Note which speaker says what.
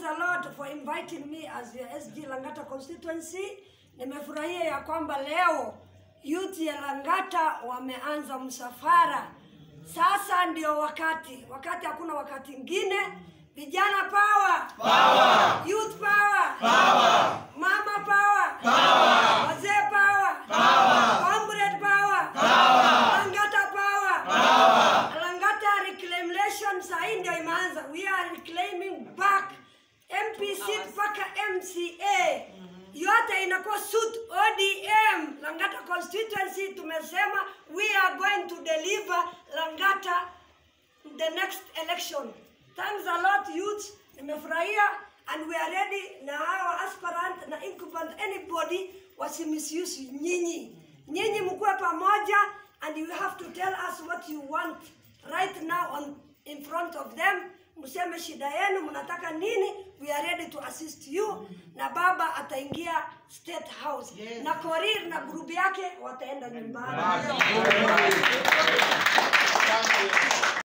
Speaker 1: a lot for inviting me as your SG Langata constituency. Nimefurahia ya kwamba leo youth ya Langata wameanza msafara. Sasa ndio wakati, wakati hakuna wakati ingine. Vijana power, power. Youth power, power. Mama power, power. Wazee power, power. Comrade power, power. Langata power, power. Langata reclamation sahii ndio imeanza. We are reclaiming back MPC mpaka MCA yote inakuwa suit ODM Langata constituency. Tumesema we are going to deliver Langata the next election. Thanks a lot youth, nimefurahia and we are ready na hawa aspirant na incumbent anybody wasimisuse nyinyi. Nyinyi mkuwe pamoja and you have to tell us what you want right now on in front of them. Mseme shida yenu, mnataka nini? We are ready to assist you. Na baba ataingia State House na Korir na grupu yake wataenda nyumbani.